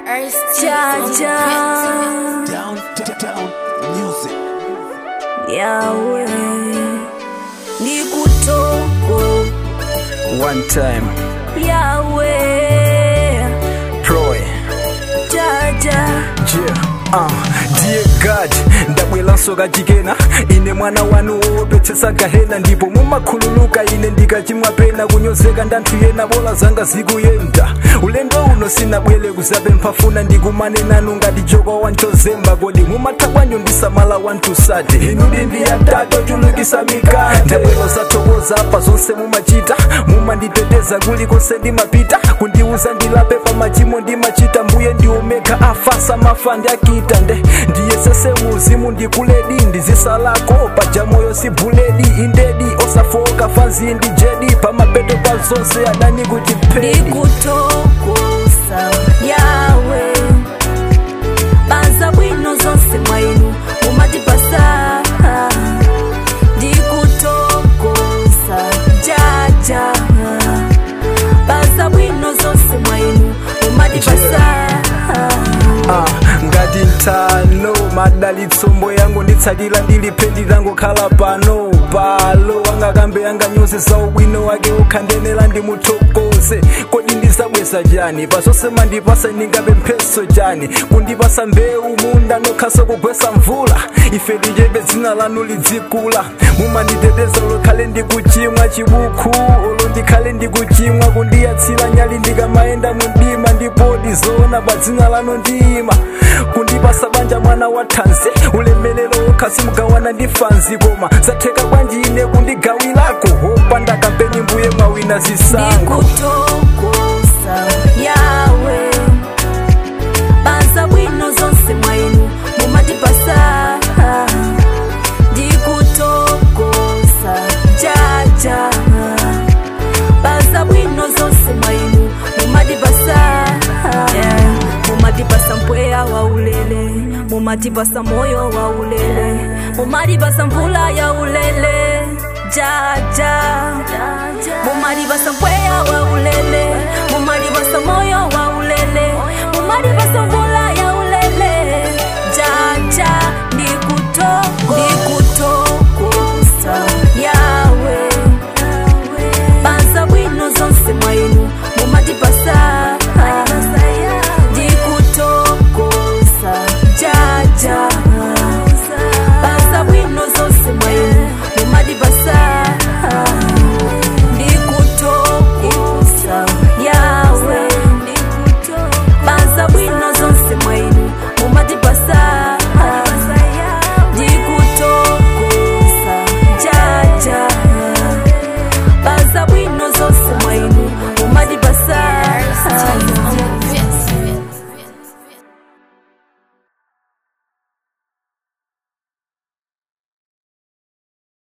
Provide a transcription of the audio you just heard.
Jaja Down, down, down, music. Yawe Nikutoko One time, Yawe Proy, Jaja yeah. Uh, dear God ndabwelanso kachikena ine mwana wanu wopetsetsa gahena ndipo mumakhululuka ine ndikachimwa pena kunyozeka ndanthu yena bola zanga zikuyenda ulendo uno sinabwere kuzapempha funa ndikumane nanu ngati joko wanchozemba kodi mumatha kwanjo ndisamala wantusade inudi ndiyatato chulukisa mikate ndabwero zathokoza pa zonse mumachita mumanditeteza kulikonse ndimapita kundiuza ndilape pa machimo ndimachita mbuye ndiomeka afasa mafa ndiakita nde ndiyesese muzimu ndikuledi ndizisalako paja moyo si buledi indedi osafoka fanzi ndijedi pamapeto pa zonse adani kuchipedi Nikutokosa Yawe Banza bwino zonse mwainu Mumatipasa Ndikutokosa Jaja Banza bwino zonse mwainu Mumatipasa Ah, ngati nthano madalitsombo yangu nditsatira ndilipendi langokhala pano palo wangakambe yanganyoze za ubwino wake ukhandenera ndimuthokoze kodi ndizabweza chani pasonse mandipasa ndingabe mpheso chani kundipasa mbewu munda nokhaso kugwesa mvula ife tichebe dzina lanu lidzikula mumanditeteza lokhale ndikuchimwa chibuku olo ndikhale ndikuchimwa kundiyatsira nyali ndikamayenda mundima ndipodi zoona pa dzina lanu ndima kundipasa banja mwana wa thanzi ulemelero wokha simugawana ndi fanzi koma zatheka bwanji ine kundigawirako hopanda kampeni mbuye mwawina zisango Nikutokosa Yawe Banza bwino zonse mwainu Mumatipasa Ndikutokosa Jaja Banza bwino zonse mwainu Mumatipasa yeah. Mumatipasa mpweya wa ulele Mumatipasa moyo wa ulele Mumatipasa mvula ya ulele Jaja Mumatipasa mpweya wa ulele Mumatipasa